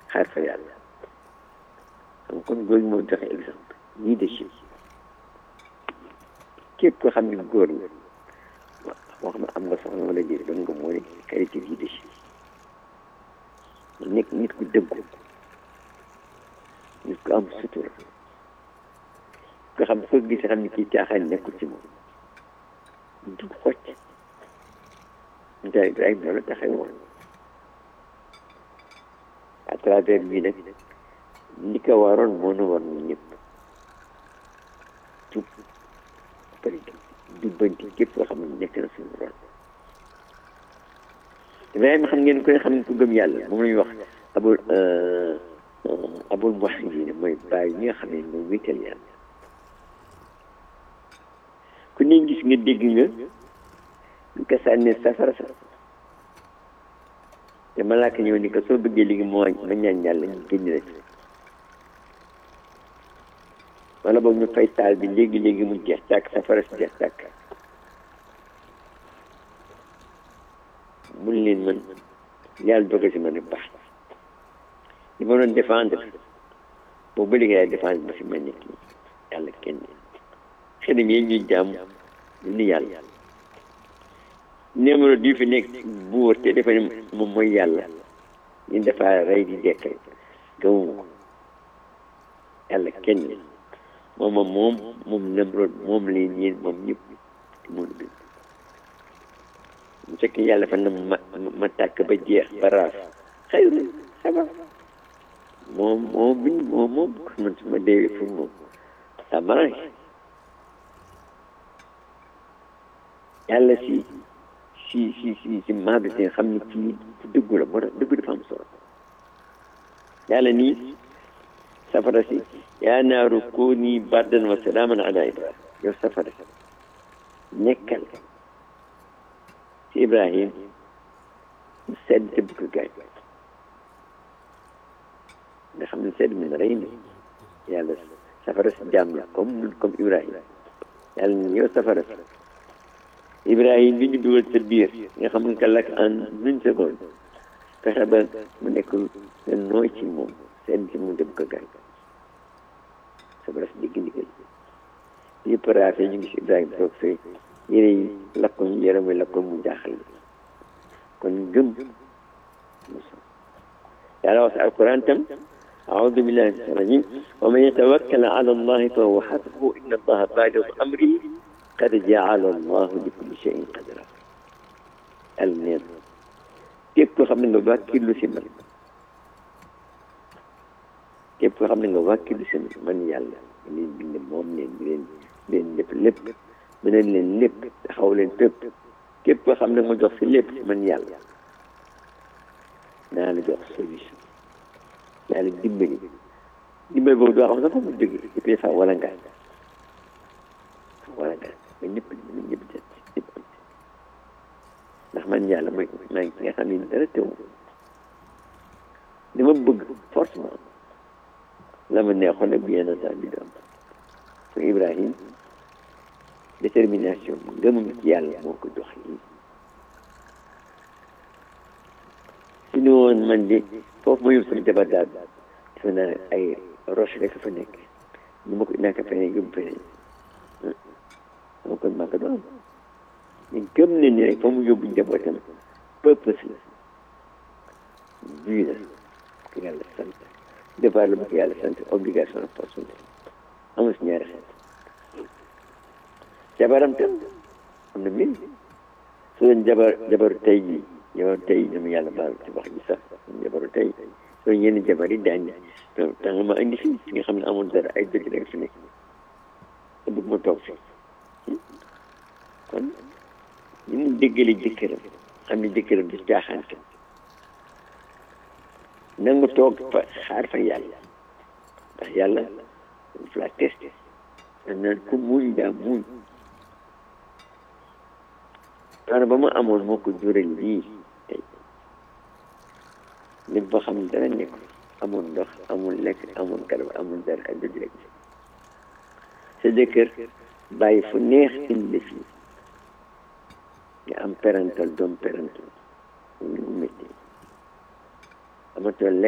xaar fa yàlla xam kon góor moo joxe exemple leadership képp ko xam ne góor nga moo xam ne am nga soxna wala déet doon nga moo ne qualité leadership nekk nit ku dëggu nit ku am sutura nga xam foo gis xam ne kii caaxaan nekkul ci moom du xocc nda Ibrahima loolu taxee woon à travers bii nag li ko waroon moo nu war ñu ñëpp jub pare jubbanti képp koo xam ne nekk na suñu ron Ibrahima xam ngeen koy xam ne ku gëm yàlla moom la ñuy wax abul abul muwahhidin mooy bàyyi ñi nga xam ne moom wéetal yàlla ku ne gis nga dégg nga ñu ko sànnee safara sa te malaaka ñëw ni ko soo bëggee léegi moo ma ñaan yàlla ñu génn la ci wala boog ñu fay taal bi léegi léegi mu jeex tàkk safara si jeex tàkk mun leen man yàlla doge si ma ne baax li ma doon défendre boobu ba léegi yaay défendre ba fi ma nekk nii yàlla kenn xelam yi ñuy jàmm ni yàlla numéro di fi nekk buur te dafa ne moom mooy yàlla ñu dafa rey di dekkal gëmuma ko yàlla kenn moom moom moom moom Namrod moom leen yéen moom ñëpp mun bi mu fekk yàlla fa na ma ma tàkk ba jeex ba raaf xëy saba moom moom bi moom moom man su ma deewee pour moom ça m'arrange yàlla si si si si si maadu si xam ne kii fu dëggu la moo tax dëggu dafa am solo yàlla nii safara si yaa naaru kuuni bardan wa salaaman ala ibrahim yow safara si nekkal si ibrahim mu sedd te bu ko gaañ nga xam ne sedd mi na rey na yàlla safara si jaam la comme comme ibrahim yàlla ni yow safara si ibrahim bi ñu dugal sa biir nga xam nga lakk en une seconde fexe ba mu nekk nga nooy ci moom seen ci mu dem ko gaañ safara si digg ndigal yëpp raafee ñu ngi si ibrahim toog fee yére yi lakkoñ yaram wi lakkoñ mu jaaxal kon gëm yàlla wax si alquran tam أعوذ بالله من الشيطان الرجيم ومن يتوكل على الله فهو حسبه إن الله بالغ أمره قد جعل الله لكل شيء قدرا النير képp koo xam ne nga wàkkilu si man képp koo xam ne nga wàkkilu si man yàlla leen bind moom leen leen leen lépp lépp mënal leen lépp taxaw leen fépp képp koo xam ne nga jox si lépp man yàlla naa la jox solution naa la dimbali dimbali boobu doo xam sax fa mu jóge et puis fa wala ngaan wala ngaan ba ñëpp ñu ñëpp jot ñëpp am ndax man yàlla mooy maa ngi nga xam ne dara teew li ma bëgg forcément la ma neexoon ak bien entendu du am so Ibrahim détermination ngëmam ci yàlla moo ko jox lii su ñu woon man de foofu ma yóbbu sama jabar daal defe naa ay roche rek fa nekk ñu ma ko naka feneen yóbbu feneen moo kon maa ko doon ñu gëm ne ni rek fa mu yóbbu njabootam purpose la bii la ko yàlla sant devoir la bu ko yàlla sant obligation ak force amul si ñaari xeet jabaram tam am na mbir su doon jabar jabaru tey jii jabaru tey ñoom yàlla baal ci wax ji sax jabaru tey soo yenn jabar yi daañ tax nga ma indi fii nga xam ne amul dara ay dëgg rek fi nekk te bëgg ma toog fi kon ñu mu déggale jëkkëram xam ne jëkkëram di caaxaante nangu toog fa xaar fa yàlla ndax yàlla daf la testé dañ naan ku muñ daa muñ daana ba ma amoon moo ko jural lii tey nit boo xam ne dara nekk amul ndox amul lekk amul garab amul dara ak dëgg rek sa jëkkër bàyyi fu neex indi fii nga am parental doom parental ñu métti amatoo lekk